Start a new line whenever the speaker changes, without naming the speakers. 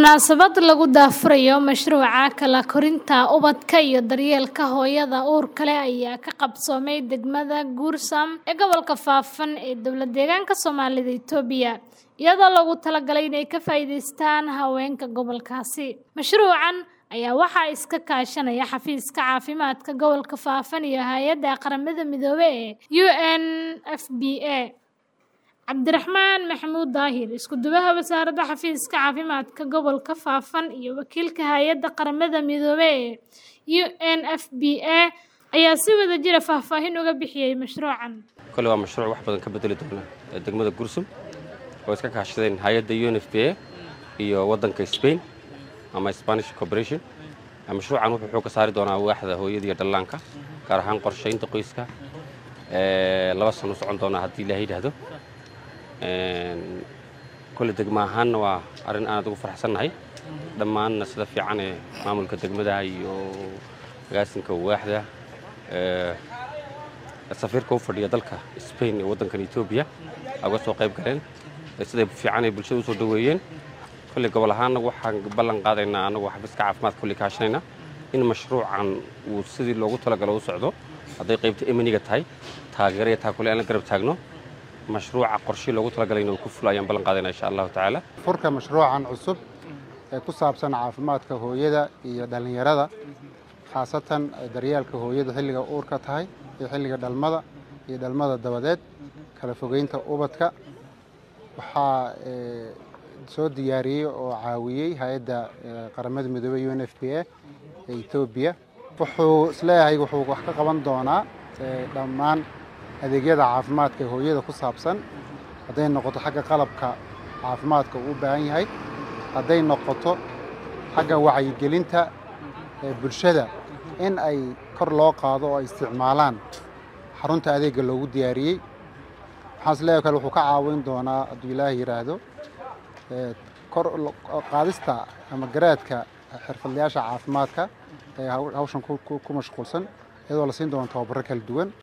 Munaasabad lagu daahfurayo mashruuca kala korinta ubadka iyo daryeelka hooyada uurka leh ayaa ka qabsoomay degmada Guursam ee gobolka Faafan ee dowlad-deegaanka Soomaalida Itoobiya, iyadoo loogu talagalay inay ka faa'iidaystaan haweenka gobolkaasi. Mashruucan ayaa waxaa iska kaashanaya Xafiiska Caafimaadka Gobolka Faafan iyo Hay'adda Qaramada Midoobay ee UNFPA. Cabdiraxmaan Maxamuud Daahir, Isku-duwaha Wasaaradda Xafiiska Caafimaadka Gobolka Faafan iyo wakiilka Hay'adda Qaramada Midoobay ee UNFPA ayaa si wadajir ah faahfaahin uga bixiyay mashruucan.
kole waa mashruuc wax badan ka bedeli doona ee degmada Gursum oo iska kaashadeen hay'adda UNFPA iyo waddanka Spain ama Spanish Cooperation. Mashruucan wuxuu xoogga saari doonaa waaxda hooyada iyo dhallaanka gaar ahaan qorsheynta qoyska ee laba sano u socon doona haddii Ilaahay yidhaahdo. kole degmo ahaanna waa arrin aad ugu faraxsannahay dhammaanna sida fiican ee maamulka degmada iyo agaasinka waaxda safiirka u fadhiya dalka Spain ee waddankan Ethiopia uga soo qayb galeen sida fiican ay bulshada u soo dhaweeyeen kole gobol ahaanna waxaan ballan qaadaynaa anagoo xafiiska caafimaadka kulli kaashanayna in mashruucan uu sidii loogu talagalo u socdo hadday qaybta emaniga tahay taageero iyo taakule aan la garab taagno mashruuca qorshe loogu talagalayna uu ku fulo ayaan ballan qaadaynaa insha allahu tacaala
furka mashruucan cusub ee ku saabsan caafimaadka hooyada iyo dhallinyarada khaasatan daryeelka hooyada xilliga uurka tahay iyo xilliga dhalmada iyo dhalmada dabadeed kala fogeynta ubadka waxaa soo diyaariyey oo caawiyey hay-adda qaramada midoobey u n f p a ee etoobiya wuxuu isleeyahay wuxuu wax ka qaban doonaa dhammaan adeegyada caafimaadka ee hooyada ku saabsan hadday noqoto xagga qalabka caafimaadka uu u baahan yahay hadday noqoto xagga wacyigelinta ee bulshada in ay kor loo qaado oo ay isticmaalaan xarunta adeegga loogu diyaariyey waxaan isleeyahay kale wuxuu ka caawin doonaa hadduu ilaahay yidhaahdo kor qaadista ama garaadka xirfadlayaasha caafimaadka ee hawshan ku mashquulsan iyadoo la siin doono tababaro kala duwan